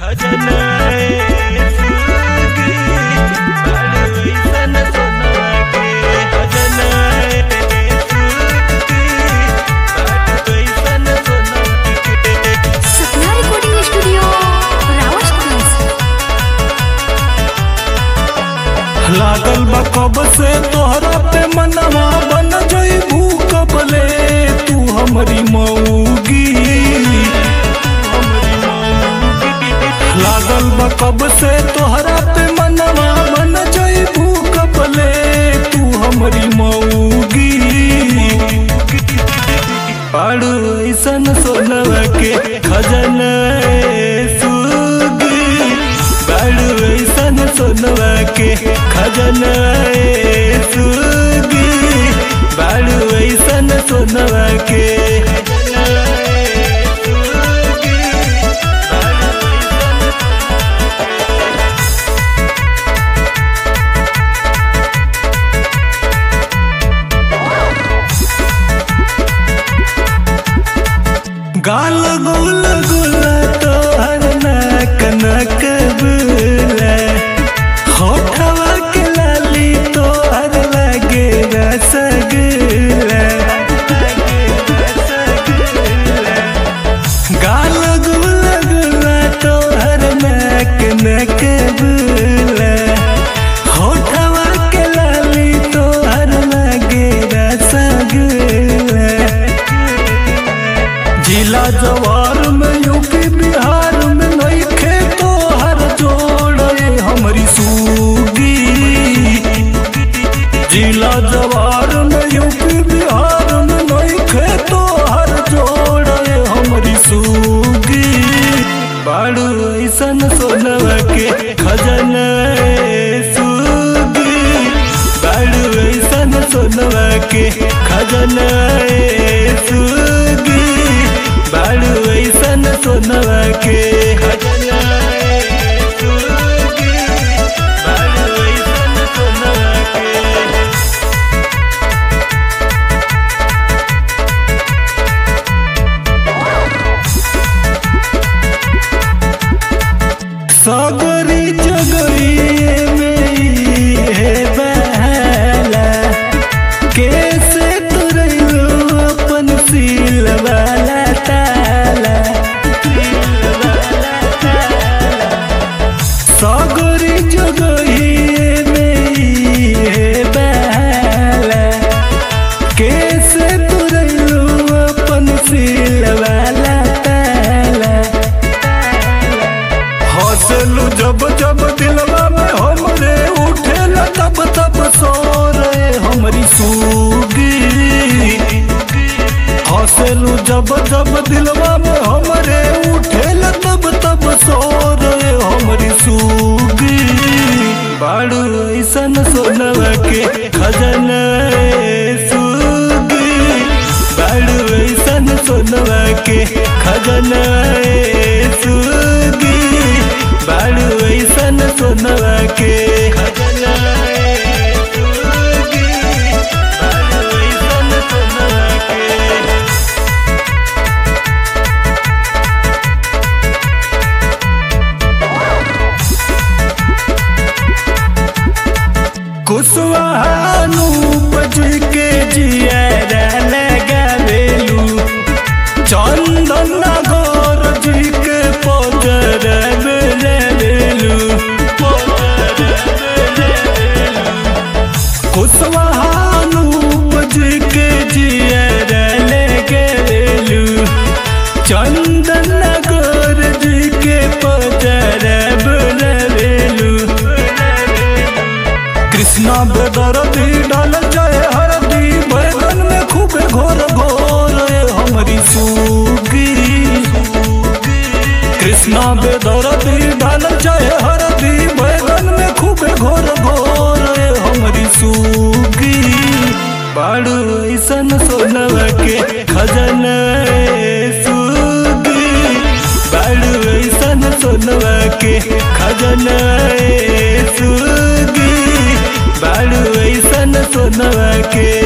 सपना recording studio Rawatganj लागल बा कब से तोहरा पे मनवा बन जईबू कबले तू हमरी मऊगी लागल बा कब से तोहरा पे मनवा बन जईबू कबले तू हमरी मऊगी पाड़ू ऐसन सोनवा के खजाना सुगी बाड़ू ऐसन सोनवा के खजाना सुगी बाड़ू ऐसन सोनवा के गाल गुल गुल तोहर नाक नक बुला होठवा के लाली तोहर लगे रसगुल्ला गाल गुल गुल तोहर नाक नक बुला होठवा के लाली तोहर लगे रसगुल्ला जिला जवार में यूपी बिहार में नइखे तो हर जोड़े हमरी सूगी जिला जवार में यूपी बिहार में नइखे तो हर जोड़े हमरी सूगी बाड़ू ऐसन सोनवा के खजाना सूगी बाड़ू ऐसन सोनवा के खजाना सूगी बाड़ू ऐसन सोनवा के खजाना सूगी बाड़ू ऐसन सोनवा के सागरी जगरिए में है बहला कैसे तुरैलो अपन सील वाला ताला सागरी जगरिए में है बहला कैसे तुरैलो अपन सील वाला ताला हंसलू जब जब दिलवा में हमरे उठेला तब तब सो रे हमरी सूगी हंसलू जब जब दिलवा में हमरे उठेला तब तब सो रे हमरी सूगी बाड़ू ऐसन सोनवा के खजाना सूगी बाड़ू ऐसन सोनवा के खजाना सूगी बाड़ू ऐसन सोनवा के खजाना सूगी बाड़ू ऐसन सोनवा के कुशवाहानु बज के जियारा लगावेलू चंदन नगर जी के पजर बेलू कुशवाहानु बज के जियारा लगावेलू चंदन नगर जी के पजर बेलू कृष्णा बेदरदी डाल जाए हरदी बैगन में खूबे घोर घोर ए हमरी सूगी कृष्णा बेदरदी डाल जाए हरदी बैगन में खूबे घोर घोर ए हमरी सूगी बाड़ू ऐसन सोनवा के खजाना सूगी बाड़ू ऐसन सोनवा के खजाना सूगी बाड़ू ऐसन सोनवा के